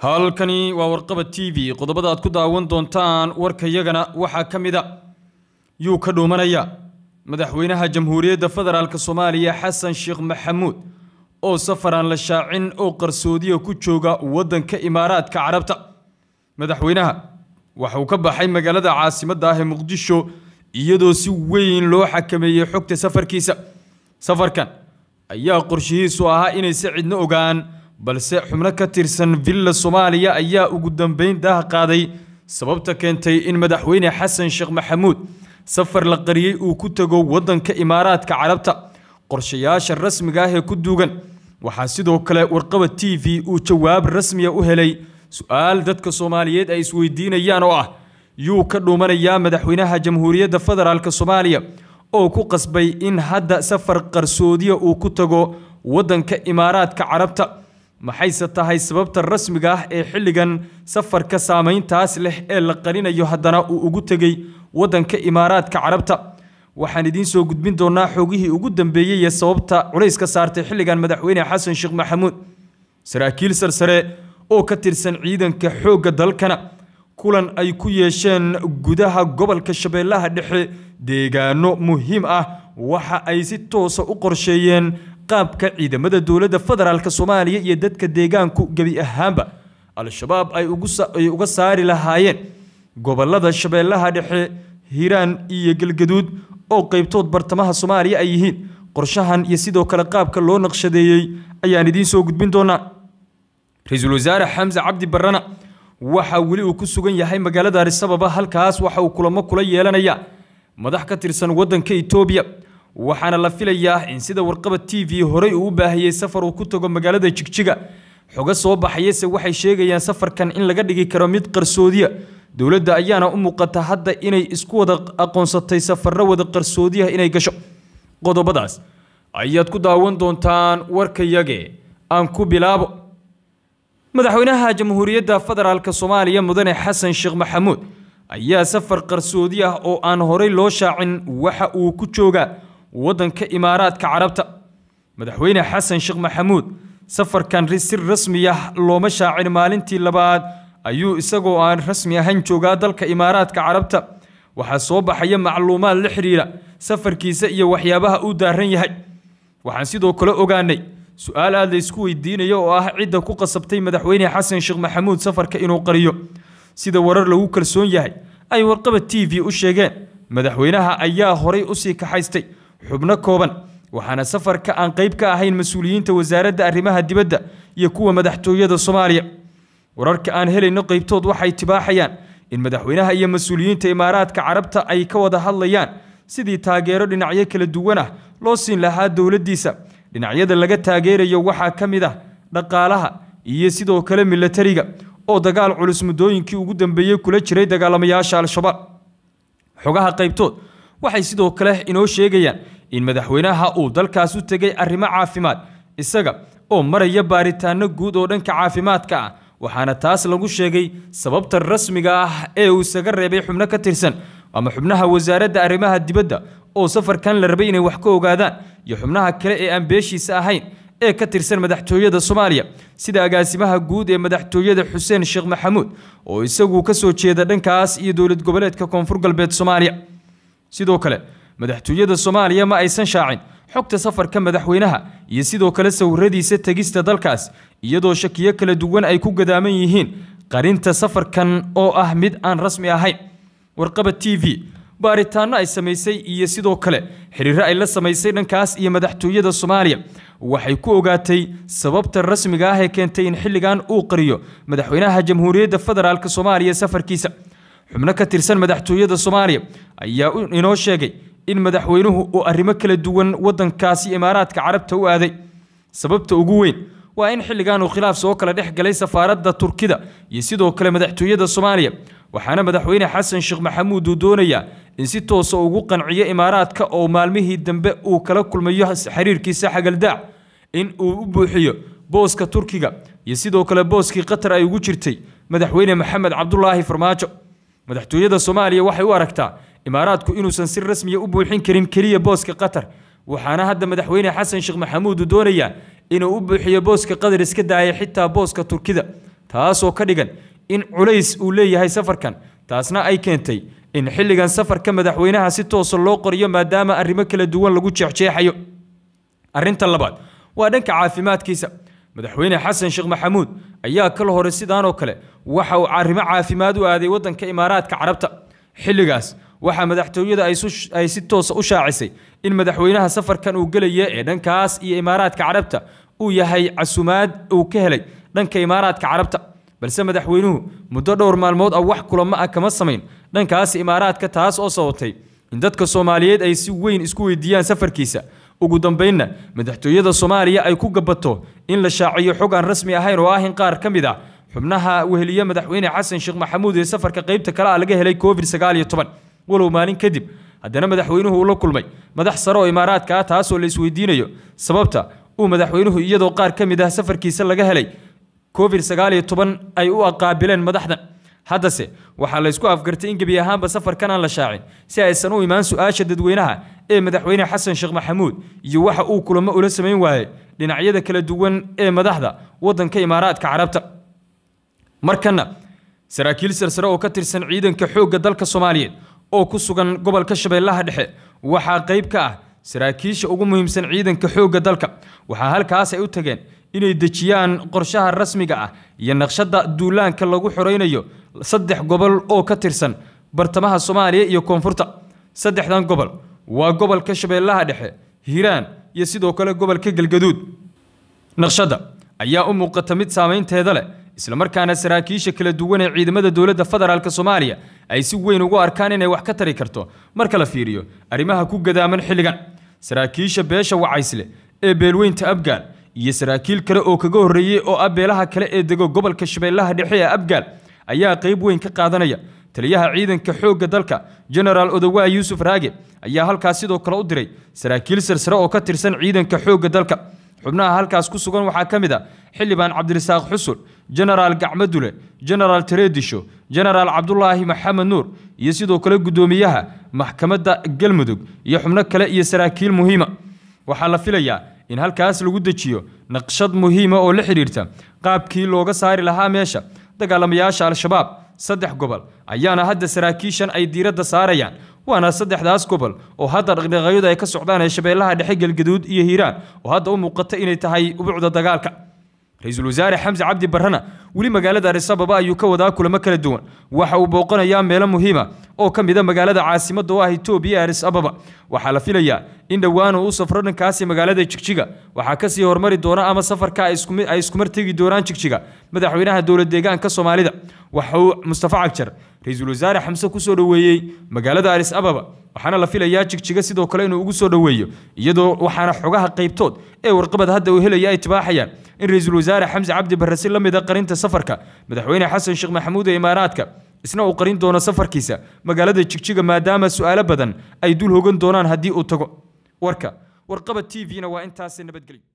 halkani waa warqaba t v qodobada aad ku daawan doontaan warkayagana waxaa ka mid a yuu ka dhuumanaya madaxweynaha jamhuuriyadda federaalk soomaaliya xasan sheekh maxamuud oo safaraan la shaacin oo qarsoodiya ku jooga waddanka imaaraadka carabta madaxweynaha waxa uu ka baxay magaalada caasimadda ah ee muqdisho iyadoo si weyn loo xakameeyey xogta safarkiisa safarkan ayaa qorshihiisu ahaa inayse cidno ogaan balse xubno ka tirsan villa soomaaliya ayaa ugu dambeyn daah qaaday sababta keentay in madaxweyne xasan sheekh maxamuud safar la qariyey uu ku tago waddanka imaaraadka carabta qorshayaasha rasmiga ah ee ku duugan waxaa sidoo kale warqaba t v uu jawaab rasmiya u helay su-aal dadka soomaaliyeed ay isweydiinayaan oo ah yuu ka dhuumanayaa madaxweynaha jamhuuriyadda federaalk soomaaliya oo ku qasbay in hadda safar qarsoodiya uu ku tago waddanka imaaraadka carabta maxayse tahay sababta rasmiga ah ee xilligan safarka saameyntaas leh ee la qarinayo haddana uu ugu tegey waddanka imaaraadka carabta waxaan idiin soo gudbin doonaa xogihii ugu dambeeyey ee sababta culays ka saartay xilligan madaxweyne xasan sheekh maxamuud saraakiil sarsare oo ka tirsan ciidanka xoogga dalkana kulan ay ku yeesheen gudaha gobolka shabeellaha dhexe deegaano muhiim ah waxa ay si toosa u qorsheeyeen qaabka ciidamada dowladda federaalk soomaaliya iyo dadka deegaanku gebi ahaanba al-shabaab ay uga saari lahaayeen gobolada shabeellaha dhexe hiiraan iyo galgaduud oo qeybtood bartamaha soomaaliya ay yihiin qorshahan iyo sidoo kale qaabka loo naqshadeeyey ayaan idiin soo gudbin doonaa ra-iisul wasaare xamse cabdi barrana waxa weli uu ku sugan yahay magaalada arisababa halkaas waxa uu kulamo kula yeelanaya madax ka tirsan waddanka etoobiya waxaana la filayaa in sida warqaba t v horey uu u baahiyey safar uu ku tago magaalada jigjiga xogo soo baxayase waxay sheegayaan safarkan in laga dhigi karo mid qarsoodiya dowladda ayaana u muuqata hadda inay isku wada aqoonsatay safarro wada qarsoodiya inay gasho qodobadaas ayaad ku daawan doontaan warkayage aan ku bilaabo madaxweynaha jamhuuriyadda federaalk soomaaliya mudane xasan sheekh maxamuud ayaa safar qarsoodi ah oo aan horey loo shaacin waxa uu ku joogaa waddanka imaaraadka carabta madaxweyne xasan sheekh maxamuud safarkan si rasmi ah looma shaacin maalintii labaad ayuu isagoo aan rasmi ahayn joogaa dalka imaaraadka carabta waxaa soo baxaya macluumaad la xidhiira safarkiisa iyo waxyaabaha uu daaran yahay waxaan sidoo kale ogaanay su-aal aad la ysku weydiinayo oo ah cidda ku qasabtay madaxweyne xasan sheekh maxamuud safarka inuu qariyo sida warar lagu kalsoon yahay ay warqaba t v u sheegeen madaxweynaha ayaa horay usii kaxaystay xubno kooban waxaana safarka aan qayb ka ahayn mas-uuliyiinta wasaaradda arrimaha dibadda iyo kuwa madaxtooyada soomaaliya wararka aan helayno qaybtood waxay tibaaxayaan in madaxweynaha iyo mas-uuliyiinta imaaraadka carabta ay ka wada hadlayaan sidii taageero dhinacyo kala duwan ah loo siin lahaa dowladdiisa dhinacyada laga taageerayo waxaa ka mid ah dhaqaalaha iyo sidoo kale milatariga oo dagaal culus muddooyinkii ugu dambeeyey kula jiray dagaalamayaasha al-shabaab xogaha qaybtood waxay sidoo kale inoo sheegayaan in madaxweynaha uu dalkaas u tegay arrimo caafimaad isaga oo maraya baaritaano guud oo dhanka caafimaadka ah waxaana taas lagu sheegay sababta rasmiga ah ee uu isaga reebay xubno ka tirsan ama xubnaha wasaaradda arrimaha dibadda oo safarkan la rabay inay wax ka ogaadaan iyo xubnaha kale ee aan beeshiisa ahayn ee ka tirsan madaxtooyada soomaaliya sida agaasimaha guud ee madaxtooyada xuseen sheekh maxamuud oo isagu ka soo jeeda dhankaas iyo dowlad goboleedka koonfur galbeed soomaaliya sidoo kale madaxtooyada soomaaliya ma aysan shaacin xogta safarka madaxweynaha iyo sidoo kale sawiradiisa tegista dalkaas iyadoo shakiyo kala duwan ay ku gadaaman yihiin qarinta safarkan oo ah mid aan rasmi ahayn warqaba t v baaritaano ay samaysay iyo sidoo kale xiriiro ay la samaysay dhankaas iyo madaxtooyada soomaaliya waxay ku ogaatay sababta rasmiga ah ee keentay in xilligan uu qariyo madaxweynaha jamhuuriyadda federaalk soomaaliya safarkiisa xubno ka tirsan madaxtooyada soomaaliya ayaa inoo sheegay in madaxweynuhu uu arrimo kala duwan waddankaasi imaaraadka carabta u aaday sababta ugu weyn waa in xilligan uu khilaaf soo kala dhex galay safaaradda turkida iyo sidoo kale madaxtooyada soomaaliya waxaana madaxweyne xasan sheekh maxamuud uu doonayaa in si toosa ugu qanciyo imaaraadka oo maalmihii dambe uu kala kulmayo xiriirkiisa xagaldaac in uu u buuxiyo booska turkiga iyo sidoo kale booskii qatar ay ugu jirtay madaxweyne maxamed cabdulaahi farmaajo madaxtooyada soomaaliya waxay u aragtaa imaaraadku inuusan si rasmiya u buuxin karin keliya booska qatar waxaana hadda madaxweyne xasan sheekh maxamuud uu doonayaa inuu u buuxiyo booska qatar iska daaya xitaa booska turkida taasoo ka dhigan in culays uu leeyahay safarkan taasna ay keentay in xilligan safarka madaxweynaha si toosa loo qoriyo maadaama arrimo kala duwan lagu jeexjeexayo arrinta labaad waa dhanka caafimaadkiisa madaxweyne xasan sheekh maxamuud ayaa kala hore sidaanoo kale waxa uu arrimo caafimaad u aaday waddanka imaaraadka carabta xilligaas waxaa madaxtooyada ay si toosa u shaacisay in madaxweynaha safarkan uu gelaya ee dhankaas iyo imaaraadka carabta uu yahay casumaad uu ka helay dhanka imaaraadka carabta balse madaxweynuhu muddo dhowr maalmood ah wax kulamo ah kama samayn dhankaas imaaraadka taas oo sababtay in dadka soomaaliyeed ay si weyn isku weydiiyaan safarkiisa ugu dambaynna madaxtooyada soomaaliya ay ku gabato in la shaaciyo xog aan rasmi ahayn oo ah in qaar ka mid ah xubnaha weheliye madaxweyne xasan sheekh maxamuud ee safarka qaybta kale ah laga helay covid sagaal iyo toban walow maalin kadib haddana madaxweynuhu uu la kulmay madax sare oo imaaraadka ah taasoo la isweydiinayo sababta uu madaxweynuhu iyadoo qaar ka mid ah safarkiisa laga helay covid sagaal iyo toban ay u aqaabileen madaxdan haddase waxaa la ysku afgartay in gebi ahaanba safarkan aan la shaacin si aysan u imaan su-aasha dadweynaha ee madaxweyne xasan sheekh maxamuud iyo waxa uu kulamo ula samayn waayey dhinacyada kala duwan ee madaxda waddanka imaaraadka carabta markana saraakiil sarsare oo ka tirsan ciidanka xoogga dalka soomaaliyeed oo ku sugan gobolka shabeellaha dhexe waxaa qayb ka ah saraakiisha ugu muhiimsan ciidanka xoogga dalka waxaa halkaas ay u tageen inay dejiyaan qorshaha rasmiga ah iyo naqshadda duulaanka lagu xoraynayo saddex gobol oo ka tirsan bartamaha soomaaliya iyo koonfurta saddexdan gobol waa gobolka shabeellaha dhexe hiiraan iyo sidoo kale gobolka galgaduud naqshadda ayaa u muuqata mid saamaynteeda leh islamarkaana saraakiisha kala duwan ee ciidamada dowladda federaalk soomaaliya ay si weyn ugu arkaan inay wax ka tari karto marka la fiiriyo arrimaha ku gadaaman xilligan saraakiisha beesha wacaysle ee beelweynta abgaal iyo saraakiil kale oo kaga horreeyey oo ah beelaha kale ee dego gobolka shabeellaha dhexe ee abgaal ayaa qayb weyn ka qaadanaya taliyaha ciidanka xoogga dalka genaraal odowaa yuusuf raage ayaa halkaas sidoo kale u diray saraakiil sarsare oo ka tirsan ciidanka xoogga dalka xubnaha halkaas ku sugan waxaa ka mid a xildhibaan cabdirasaaq xusul genaraal gacmadule genaraal tareedisho genaraal cabdulaahi maxamed nuur iyo sidoo kale guddoomiyaha maxkamadda galmudug iyo xubno kale iyo saraakiil muhiima waxaa la filayaa in halkaas lagu dejiyo naqshad muhiima oo la xidhiirta qaabkii looga saari lahaa meesha dagaalamayaasha al-shabaab saddex gobol ayaana hadda saraakiishan ay diiradda saarayaan waana saddexdaas gobol oo hadda dhaqdhaqaaqyadu ay ka socdaan ee shabeellaha dhexe galgaduud iyo hiiraan oo hadda u muuqata inay tahay ubucda dagaalka ra-iisul wasaare xamse cabdi barrana weli magaalada arisababa ayuu ka wadaa kulamo kala duwan waxa uu booqanayaa meelo muhiima oo ka mida magaalada caasimadda oo ah etoobiya aris ababa waxaa la filayaa in dhowaan uu u safro dhankaasi magaalada jigjiga waxaa kasii hormari doona ama safarka ay iskumar tegi doonaan jigjiga madaxweynaha dowlad deegaanka soomaalida waxa uu mustafa cagjar ra-iisul wasaare xamse kusoo dhoweeyey magaalada aris ababa waxaana la filayaa jigjiga sidoo kale inuu ugu soo dhoweeyo iyadoo waxaana xogaha qaybtood ee warqabad hadda uu helaya ay tibaaxayaan in ra-iisul wasaare xamse cabdi barre si la mid a qarinta safarka madaxweyne xasan sheekh maxamuud ee imaaraadka isna uu qarin doono safarkiisa magaalada jigjiga maadaama su'aalo badan ay dul hogan doonaan haddii uu tago warka warqabad t v-na waa intaasi nabadgelyo